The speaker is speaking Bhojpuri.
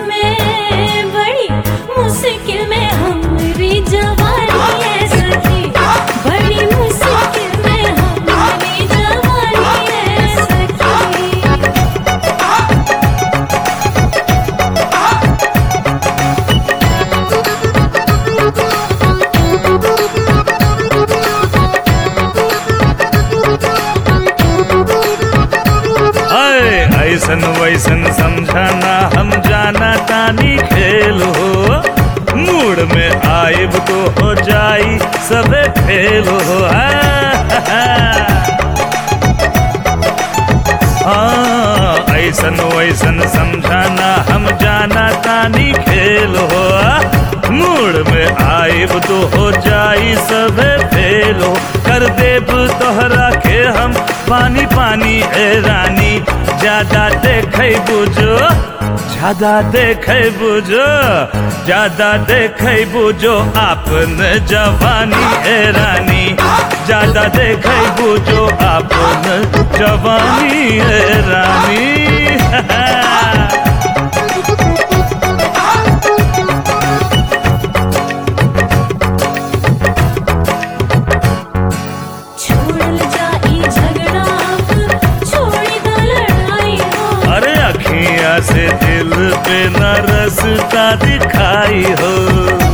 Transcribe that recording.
में बड़ी मुश्किल में हमारी जवानी है सखी बड़ी मुश्किल में हमारी जवानी है सखी अय ऐसन वैसन समझाना हम जाना तानी खेल हो मूड में आइब तो हो जाई सबे फेल हो हाँ ऐसन वैसन समझाना हम जाना तानी खेल हो मूड में आइब तो हो जाई सबे फेल हो कर देब तोहरा के हम पानी पानी ए रानी ज्यादा देखे बुझो ज्यादा देखे बुझो ज्यादा देखे बुझो आपन जवानी ए रानी ज्यादा देखे बुझो आपन जवानी ए रानी छोड़ल जाई झगड़ा अब छोड़ी द लड़ाई हो अरे अखियां से दिल पे न रसता दिखाई हो